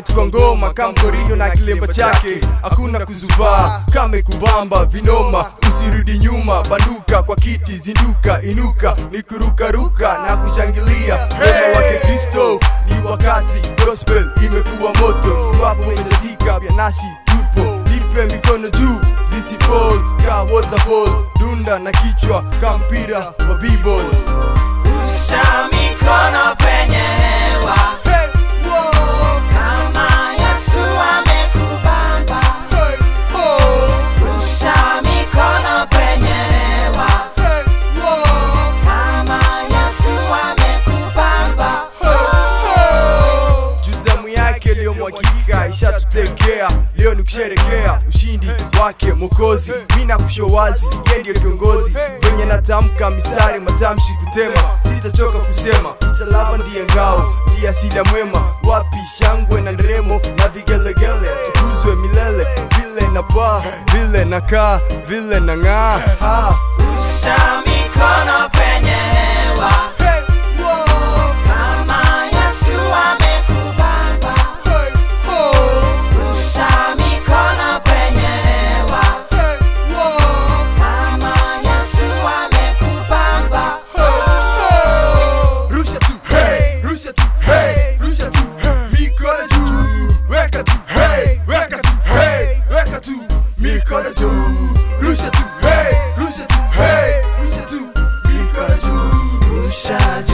right kwa ngoma kamkorino na kilemba chake hakuna kuzubaa kame kubamba vinoma usirudi nyuma banduka kwa kiti zinduka inuka ni kurukaruka na kushangilia wema wake kristo ni wakati gospel imekuwa moto iwapo umejazika vya nasi tupo nipe mikono juu zisifall ka waterfall dunda na kichwa ka mpira wa b-ball Rusha mikono kwenye hewa hey, whoa, kama Yesu amekubamba. hey, oh, Rusha mikono kwenye hewa hey, whoa, kama Yesu amekubamba. jutamu yake iliyomwagika ishatutekea leo ni kusherekea ushindi wake mokozi mi na kusho wazi ye ndiyo kiongozi venye natamka mistari matamshi kutema sitachoka kusema msalaba ndiye ngao ndiye asili ya mwema wapi shangwe na nderemo na vigelegele tukuzwe milele vile na paa vile na kaa vile na ng'aa ha. Rusha mikono kwenye hewa Hey, whoa, kama Yesu amekubamba. hey, oh, Rusha mikono kwenye hewa hey, whoa. kama Yesu amekubamba. Rusha tu, hey, rusha tu, hey, rusha tu, mikono juu, weka tu, hey, weka tu, hey, weka tu, mikono juu, rusha tu, hey, rusha tu, hey, rusha tu, mikono juu. Rusha